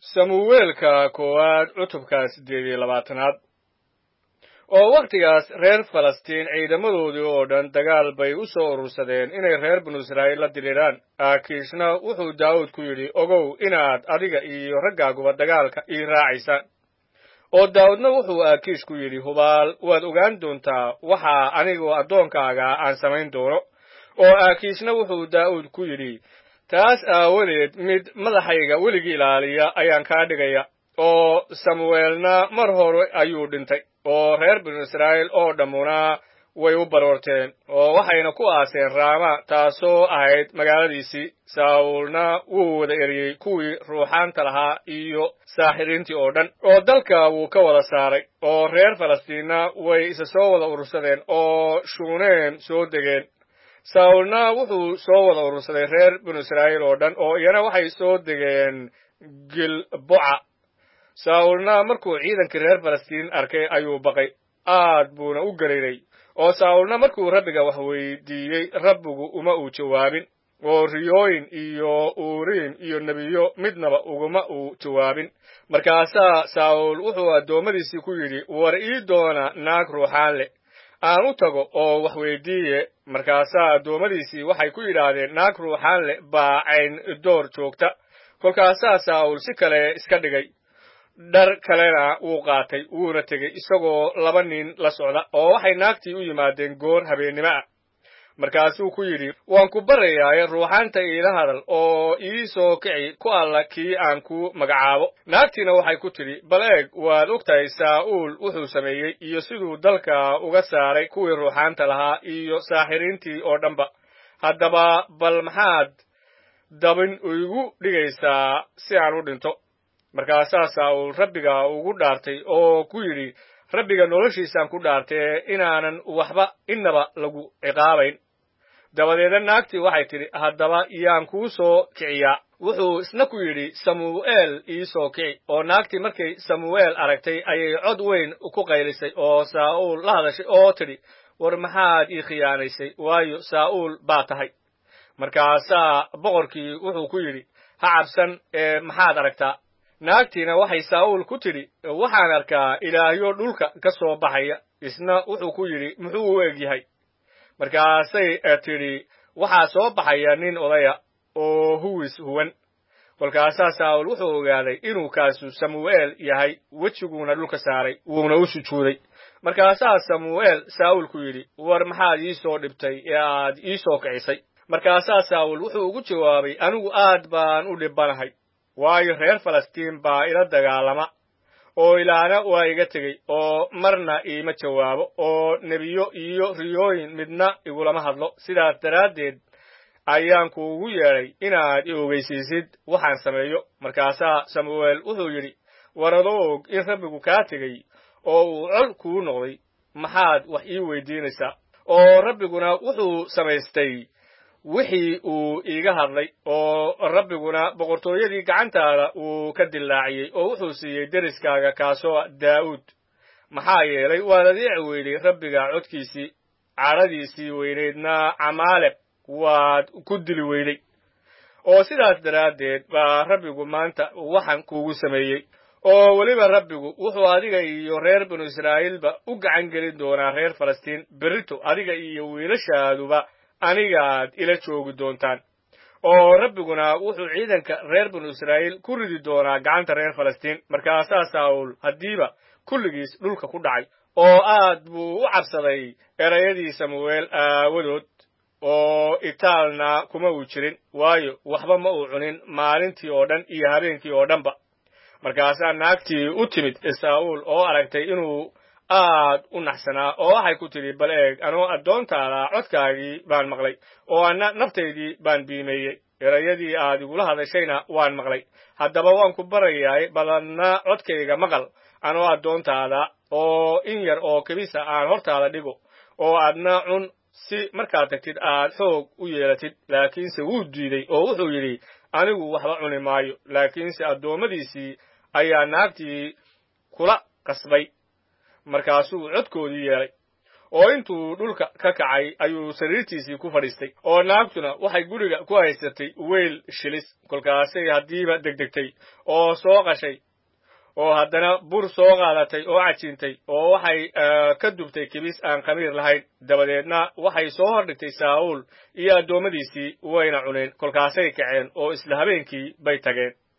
samuweelka koowaad cutubka siddeed iyo labaatanaad oo wakhtigaas reer falastiin ciidamadoodii oo dhan dagaal bay u soo urursadeen inay reer binu israa'iil la diriiraan aakiishna wuxuu daawud ku yidhi ogow inaad adiga iyo raggaaguba dagaalka ii raacaysaan oo daawudna wuxuu aakiish ku yidhi hubaal waad ogaan doontaa waxaa anigoo addoonkaaga aan samayn doono oo aakiishna wuxuu daa'uud ku yidhi taas aawadeed mid madaxayga weligii ilaaliya ayaan kaa dhigaya oo samuweelna mar hore ayuu dhintay oo reer binu israa'iil oo dhammuna way u baroorteen oo waxayna ku aaseen raama taasoo ahayd magaaladiisii saawulna wuu wada eriyey kuwii ruuxaanta lahaa iyo saaxiriintii oo dhan oo dalka wuu ka wada saaray oo reer falastiinna way isa soo wada urursadeen oo shuuneem soo degeen saawulna wuxuu soo wada urursaday reer binu israa'iil oo dhan oo iyana waxay soo degeen gilboca saawulna markuu ciidankii reer falastiin arkay ayuu baqay aad buuna u gariiray oo saawulna markuu rabbiga wax weydiiyey rabbigu uma uu jawaabin oo riyooyin iyo uuriim iyo nebiyo midnaba uguma uu jawaabin markaasaa saawul wuxuu addoommadiisii ku yidhi war ii doona naag ruuxaan leh aan u tago oo wax weydiiye markaasaa addoommadiisii waxay ku yidhaahdeen naag ruuxaan leh baa cayn door joogta kolkaasaa saawul si kale iska dhigay dhar kalena wuu qaatay wuuna tegey isagoo laba nin la socda oo waxay naagtii u yimaadeen goor habeennimo ah markaasuu ku yidhi waan ku barayaaye ruuxaanta iila hadal oo ii soo kici ku alla kii aan ku magacaabo naagtiina waxay ku tidhi bal eeg waad ogtahay saa'uul wuxuu sameeyey iyo siduu dalka uga saaray kuwii ruuxaanta lahaa iyo saaxiriintii oo dhanba haddaba bal maxaad dabin igu dhigaysaa si aan u dhinto markaasaa saa'uul rabbiga ugu dhaartay oo ku yidhi rabbiga noloshiisaan ku dhaartee inaanan waxba innaba lagu ciqaabayn dabadeedna naagtii waxay tidhi haddaba yaan kuu soo kiciyaa wuxuu isna ku yidhi samuu'eel ii soo kici oo naagtii markay samuu'eel aragtay ayay cod weyn ku qaylisay oo saa'uul la hadashay oo tidhi war maxaad ii khiyaanaysay waayo saa'uul baa tahay markaasaa boqorkii wuxuu ku yidhi ha cabsan ee maxaad aragtaa naagtiina waxay saa'uul ku tidhi waxaan arkaa ilaahyo dhulka ka soo baxaya isna wuxuu ku yidhi muxuu u eg yahay markaasay tidhi waxaa soo baxaya nin odaya oo huwis huwan kolkaasaa saa'uul wuxuu ogaaday inuu kaasu samuu'eel yahay wejiguuna dhulka saaray wuuna u sujuuday markaasaa samuu'eel saa'uul ku yidhi war maxaad ii soo dhibtay ee aad ii soo kicisay markaasaa saa'uul wuxuu ugu jawaabay anigu aad baan u dhibbanahay waayo reer falastiin baa ila dagaalama oo ilaana waa iga tegey oo marna iima jawaabo oo nebiyo iyo riyooyin midna igulama hadlo sidaas daraaddeed ayaan kuugu yeedhay inaad i ogeysiisid waxaan sameeyo markaasaa samu'eel wuxuu yidhi war adoo og in rabbigu kaa tegey oo uu col kuu noqday maxaad wax ii weydiinaysaa oo rabbiguna wuxuu samaystay wixii uu iiga hadlay oo rabbiguna boqortooyadii gacantaada uu ka dillaaciyey oo wuxuu siiyey deriskaaga kaasoo daa'uud maxaa yeelay waad adeeci weyday rabbiga codkiisii cadhadiisii weynaydna camaaleb waad ku dili weyday oo sidaas daraaddeed baa rabbigu maanta waxan kuugu sameeyey oo weliba rabbigu wuxuu adiga iyo reer binu israa'iilba u gacan gelin doonaa reer falastiin berrito adiga iyo wiilashaaduba anigaad ila joogi doontaan oo rabbiguna wuxuu ciidanka reer binu israa'iil ku ridi doonaa gacanta reer falastiin markaasaa saa'uul haddiiba kulligiis dhulka ku dhacay oo aad buu u cabsaday erayadii samu'eel aawadood oo itaalna kuma uu jirin waayo waxba ma uu cunin maalintii oo dhan iyo habeenkii oo dhanba markaasaa naagtii u timid saa'uul oo aragtay inuu aad u naxsanaa oo waxay ku tidhi bal eeg anoo addoontaada codkaagii baan maqlay oo anna naftaydii baan biimeeyey erayadii aad igula hadashayna waan maqlay haddaba waan ku barayaay baladna codkayga maqal anoo addoontaada oo in yar oo kebisa aan hortaada dhigo oo aadna cun si markaad tagtid aad xoog u yeelatid laakiinse wuu diiday oo wuxuu yidhi anigu waxba cuni maayo laakiinse addoommadiisii ayaa naagtii kula qasbay markaasuu codkoodii yeelay oo intuu dhulka ka kacay ayuu sariirtiisii ku fadhiistay oo naagtuna waxay guriga ku haysatay weyl shilis kolkaasay haddiiba degdegtay oo soo qashay oo haddana bur soo qaadatay oo cajiintay oo waxay ka dubtay kibis aan khamiir lahayn dabadeedna waxay soo hordhigtay saa'uul iyo addoommadiisii wayna cuneen kolkaasay kaceen oo isla habeenkii bay tageen